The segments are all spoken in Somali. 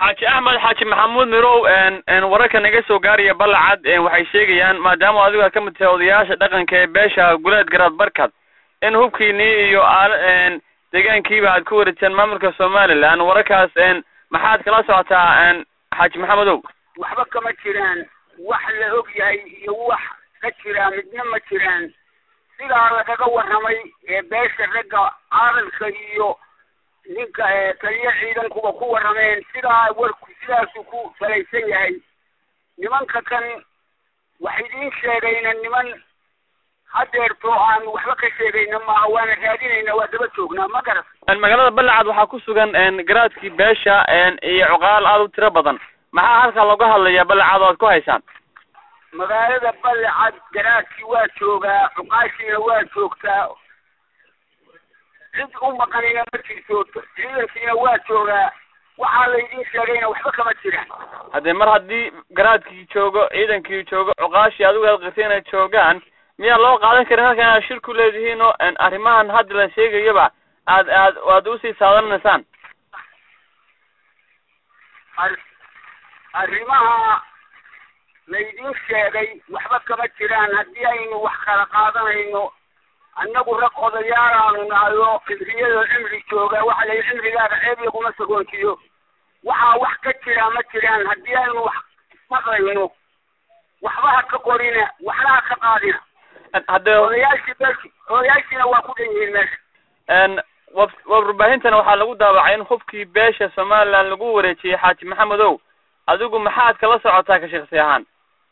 xaaji axmed xaaji maxamuud mirow wararka naga soo gaaraya balacad waxay sheegayaan maadaama adigu aad ka mid tahay odayaasha dhaqanka ee beesha guleed garaad barkad in hubkiinii iyo aal deegaankiiba aad ku wareejeen maamulka somaliland wararkaas maxaad kala socotaa xaaji maxamedow waxba kama jiraan wax la og yahay iyo wax ka jira midna ma jiraan sidaa lagaga warramay ee beesha ragga caadalka iyo ninka taliya ciidankuba ku warrameen sidaa warku sidaasuu ku salaysan yahay nimanka kan wax idiin sheegayna niman hadeerto aan waxba ka sheegayna maaha waana raadinayna waa daba joognaa ma garas magaalada balacad waxaa ku sugan garaadkii beesha iyo cuqaal aada u tiro badan maxaa halkaa looga hadlayaa balacad oo aad ku haysaan magaalada balacad garaadkii waa joogaa cuqaashiina waa joogtaa cid u maqanina ma jirto ciidankiina waa joogaa waxaa laydin sheegayna waxba kama jiraan haddee mar haddii garaadkii joogo ciidankii joogo cuqaashii adigu aad qirtay inay joogaan miyaa loo qaadan karin halkan inaad shir ku leedihiin oo arrimahan hadda la sheegayaba aad aad aad usii saadanaysaan arrimaha laydin sheegay waxba kama jiraan haddii aynu wax kala qaadanayno annagu rag odayaalaanu nahay oo fikriyada cimri jooga waxa la cimrigaaga ceeb laguma sagoontiyo waxaa wax ka jira ma jiraan haddii aynu wax maqlayno waxba ha ka qorina waxna ha ka qaadina haddee odayaashii beelki odayaashiina waa ku dhan yihiin meesha warbaahintana waxaa lagu daawacay in hubkii beesha somaliland lagu wareejiyey xaaji maxamedow adigu maxaad kala socotaa ka shaksi ahaan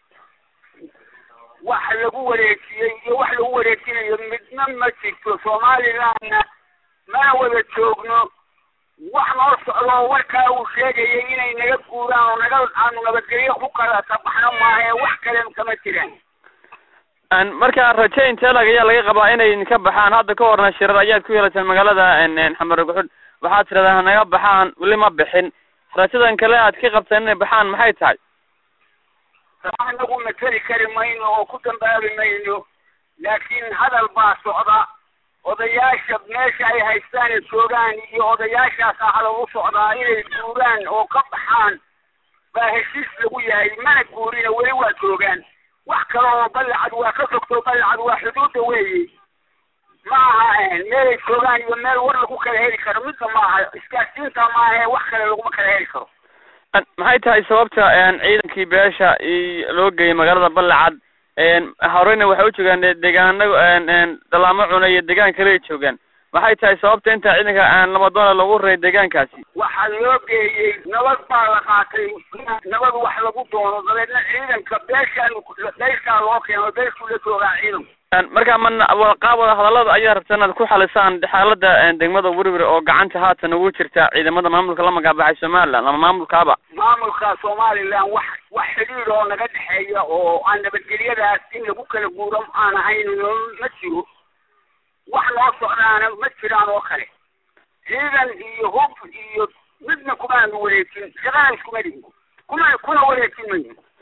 wax lagu wareejiyey iyo wax lagu wareejinayo midna ma jirto somalilandna mana wada joogno wax noo socdo oo warkaa uu sheegayay inay naga guuraan oo naga aanu nabadgelyo ku kala tabaxno maahe wax kale kama jiraan marka raje inteelag ayaa laga qabaa inay ka baxaan hadda ka horna shirar ayaad ku yeelateen magaalada xamar guxud waxaad tiradaa hanaga baxaan weli ma bixin rajadan kale aad ka qabteen inay baxaan maxay tahay anagu mateli kari mayno oo ku dambaabi mayno laakiin hadal baa socda odayaasha meesha ay haystaan ee joogaan iyo odayaashaasaa hadal u socdaa inay guuraan oo ka baxaan baa heshiis lagu yahay mana guurina weli waa joogaan wax kale oo balacad waa ka fogto balacad waa xuduudda weeye ma aha meelay joogaan iyo meel war lagu kala heli karo midna ma aha isgaarsiinta maahe wax kale laguma kala heli karo maxay tahay sababta ciidankii beesha loo geeyey magaalada balacad horeyna waxay u joogaan deegaana dalaamo cuna iyo deegaan kale ay joogaan maxay tahay sababta inta ciidanka labadoona lagu reey deegaankaasi waxaa loo geeyey nabad baa la qaatay nabad wax lagu doono dabeedna ciidanka beeshaan beeshaa loo keeno beeshuu la joogaa ciidanku marka mana qaab wada hadallada ayaa rabta inaad ku xalisaan xaalada degmada werwer oo gacanta haatan ugu jirta ciidamada maamulka la magacbaxay somaliland ama maamulkaaba maamulka somaliland wax wax xidhiir oo naga dhexeeya oo aan nabadgelyadaas in lagu kala guuro aan ahayn ma jiro wax noo socdaana ma jiraan oo kale ciidan iyo hub iyo midna kumaanu wareejin shaqana iskuma dhihin kuma kuna wareejin mayno